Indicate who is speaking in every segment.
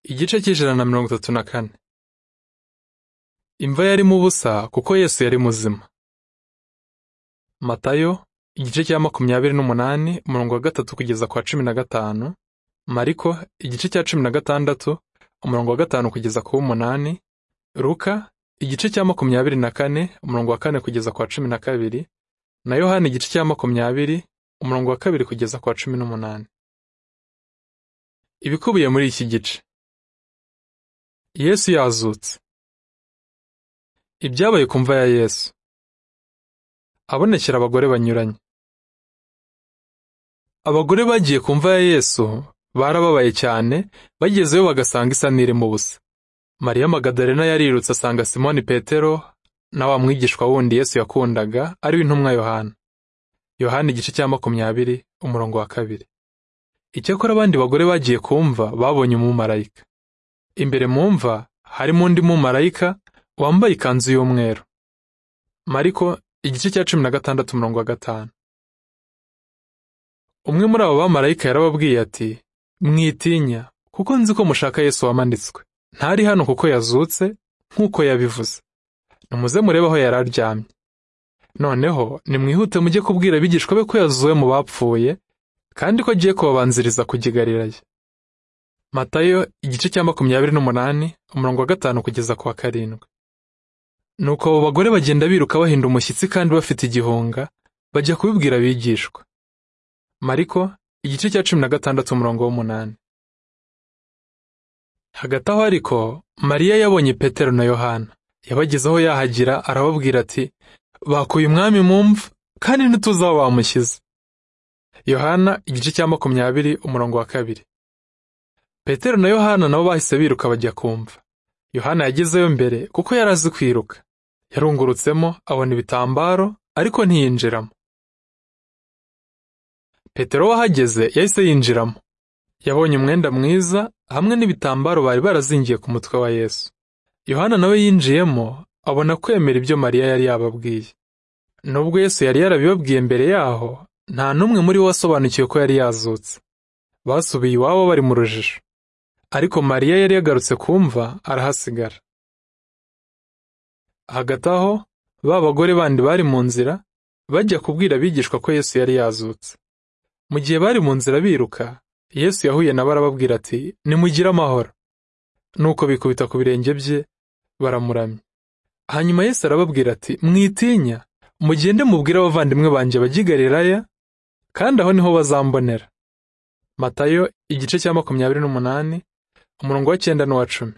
Speaker 1: Igice cy'ijana na mirongo itatu na kane. Imva yarimo ubusa kuko Yesu yari muzima. Matayo igice cya makumyabiri n'umunani umurongo wa gatatu kugeza kwa cumi na gatanu, Mariko igice cya cumi na gatandatu umurongo wa gatanu kugeza ku w'umunani, Luka igice cya makumyabiri na kane umurongo wa kane kugeza kwa cumi na kabiri, na Yohana igice cya makumyabiri umurongo wa kabiri kugeza kwa cumi n'umunani. Ibikubiye muri iki gice. Yesu yazutse. Ibyabaye ku mva ya Yesu. Abonekera abagore banyuranye. Abagore bagiye ku mva ya Yesu barababaye cyane, bagezeyo bagasanga isano irimo ubusa. Mariya Magadalena yarirutse asanga Simoni Petero na wa mwigishwa wundi Yesu yakundaga ari we intumwa Yohana. Yohana igice cya makumyabiri umurongo wa kabiri. Icyakora abandi bagore bagiye kumva babonye umumarayika. Imbere mu mva harimo undi mumarayika wambaye ikanzu y'umweru. Mariko igice cya cumi na gatandatu umurongo wa gatanu. Umwe muri abo bamarayika yarababwiye ati, mwitinya kuko nzi ko mushaka Yesu wamanitswe. Ntari hano kuko yazutse nk'uko yabivuze. Nimuze murebe aho yari aryamye. Noneho nimwihute mujye kubwira abigishwa be ko yazuwe mu bapfuye, kandi ko agiye kubabanziriza kujya i Galilaya. Matayo igice cya makumyabiri n'umunani umurongo wa gatanu kugeza ku wa karindwi. Nuko abo bagore bagenda biruka bahinda umushyitsi kandi bafite igihunga, bajya kubibwira abigishwa. Mariko igice cya cumi na gatandatu umurongo w'umunani. Hagati aho ariko, Mariya yabonye Petero na Yohana. Yabagezeho yahagira arababwira ati, bakuye umwami mu mva, kandi ntituzi aho bamushyize. Yohana igice cya makumyabiri umurongo wa kabiri. Petero na Yohana nabo bahise biruka bajya kumva. Yohana yagezeyo mbere kuko yari azi kwiruka. Yarungurutsemo abona ibitambaro ariko ntiyinjiramo. Petero wahageze yahise yinjiramo. Yabonye umwenda mwiza hamwe n'ibitambaro bari barazingiye ku mutwe wa Yesu. Yohana nawe yinjiyemo abona kwemera ibyo Mariya yari yababwiye. Nubwo Yesu yari yarabibabwiye mbere yaho, nta n'umwe muri bo wasobanukiwe ko yari yazutse. Basubiye iwabo bari mu rujijo. Ariko Mariya yari yagarutse kumva arahasigara. Hagati aho ba bagore bandi bari mu nzira bajya kubwira abigishwa ko Yesu yari yazutse. Mu gihe bari mu nzira biruka, Yesu yahuye nabo arababwira ati, nimugire amahoro. Nuko bikubita ku birenge bye baramuramya. Hanyuma Yesu arababwira ati, mwitinya, mugende mubwire abavandimwe banjye bajye i Galilaya, kandi aho niho bazambonera. Matayo igice cya makumyabiri n'umunani umurongo wa cyenda n'uwa cumi.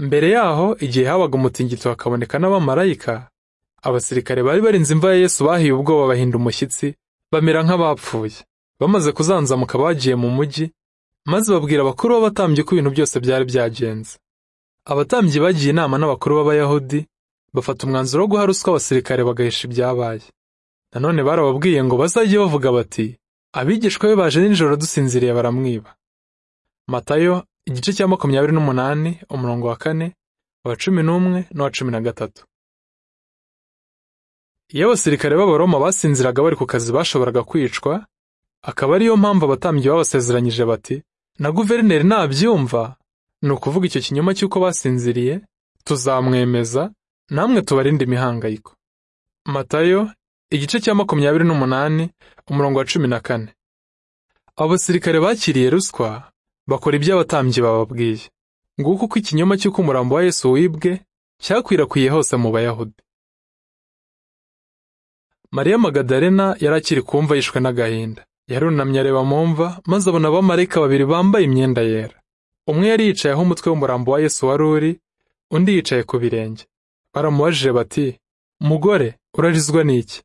Speaker 1: Mbere yaho igihe habaga umutingito hakaboneka n'abamarayika, abasirikare bari barinze imva ya Yesu bahiye ubwoba bahinda umushyitsi, bamera nk'abapfuye. Bamaze kuzanzamuka bagiye mu mujyi, maze babwira abakuru b'abatambyi ko ibintu byose byari byagenze. Abatambyi bagiye inama n'abakuru b'Abayahudi, bafata umwanzuro wo guha ruswa abasirikare bagahisha ibyabaye. Nanone barababwiye ngo bazajye bavuga bati, abigishwa be baje nijoro dusinziriye baramwiba. Matayo igice cya makumyabiri n'umunani umurongo wa kane wa cumi n'umwe n'uwa cumi na gatatu. Iyo abasirikare b'Abaroma basinziraga bari ku kazi bashoboraga kwicwa, akaba ariyo mpamvu abatambyi babasezeranyije bati na guverineri nabyumva ni ukuvuga icyo kinyoma cy'uko basinziriye tuzamwemeza namwe tubarinde imihangayiko. Matayo igice cya makumyabiri n'umunani umurongo wa cumi na kane abo basirikare bakiriye ruswa bakora ibyo abatambyi bababwiye nguko uko ikinyoma cy'uko umurambo wa yesu wibwe cyakwirakwiye hose mu bayahudi mariya magadalena yari akiri kumva yishwe n'agahinda yarunamye areba mu mva maze abona abamarayika babiri bambaye imyenda yera umwe yari yicayeho umutwe w'umurambo wa yesu wari uri undi yicaye ku birenge baramubajije bati mugore urarizwa n'iki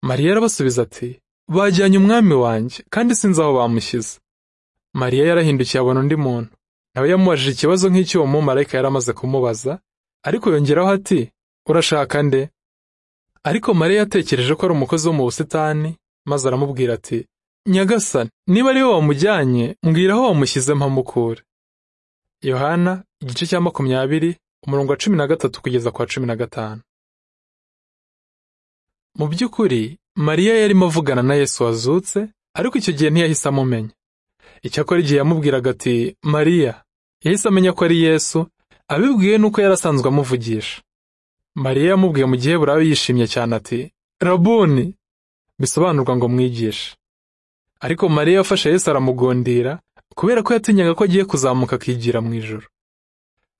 Speaker 1: Mariya arabasubiza ati bajyanye umwami wanjye kandi sinzi aho bamushyize Mariya yarahindukiye abona undi muntu nawe yamubajije ikibazo nk'icy'uwo mumarayika yari amaze kumubaza ariko yongeraho ati urashaka nde ariko Mariya yatekereje ko ari umukozi wo mu busitani maze aramubwira ati nyagasani niba ari we wamujyanye mbwira aho wamushyize mpamukure Yohana igice cya makumyabiri umurongo wa cumi na gatatu kugeza kwa cumi na gatanu mu by'ukuri Mariya yarimo avugana na Yesu wazutse, ariko icyo gihe ntiyahise amumenya. icyakora igihe yamubwiraga ati mariya yahise amenya ko ari yesu abibwiwe nuko yari asanzwe amuvugisha mariya yamubwiye mu gihe burabe yishimye cyane ati rabuni bisobanurwa ngo mwigishe ariko mariya yafashe yesu aramugondira kubera ko yatinyaga ko agiye kuzamuka akigira mu ijoro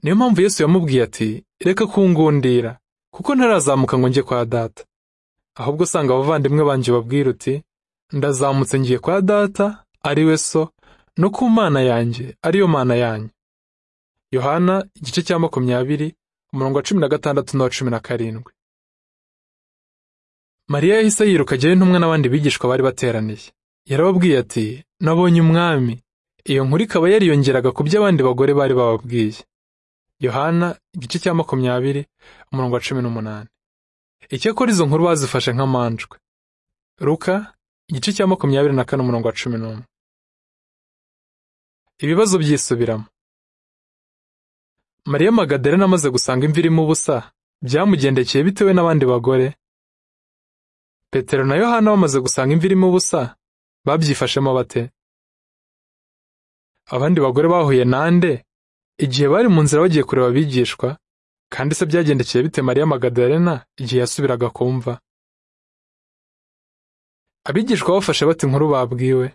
Speaker 1: niyo mpamvu yesu yamubwiye ati reka kungundira kuko ntarazamuka ngo njye kwa data ahubwo usanga abavandimwe banjye babwira uti ndazamutse ngiye kwa data ari we so no ku mana yanjye ariyo mana yanyu yohana igice cya makumyabiri umurongo wa cumi na gatandatu n'uwa cumi na karindwi mariya yahise yiruka ajyayo intumwa n'abandi bigishwa bari bateraniye yarababwiye ati nabonye umwami iyo nkuru ikaba yariyongeraga ku byo abandi bagore bari bababwiye yohana igice cya makumyabiri umurongo wa cumi n'umunani icyakora izo nkuru bazifashe nk'amanjwe ruka igice cya makumyabiri na kane umurongo wa cumi n'umwe ibibazo byisubiramo mariya magadarena amaze gusanga imvi irimo ubusa byamugendekeye bitewe n'abandi bagore petero na yohana bamaze gusanga imvi irimo ubusa babyifashemo bate abandi bagore bahuye nande igihe bari mu nzira bagiye kureba abigishwa kandi se byagendekeye bite mariya magadarena igihe yasubiraga kumva abigishwa bafashe bate inkuru babwiwe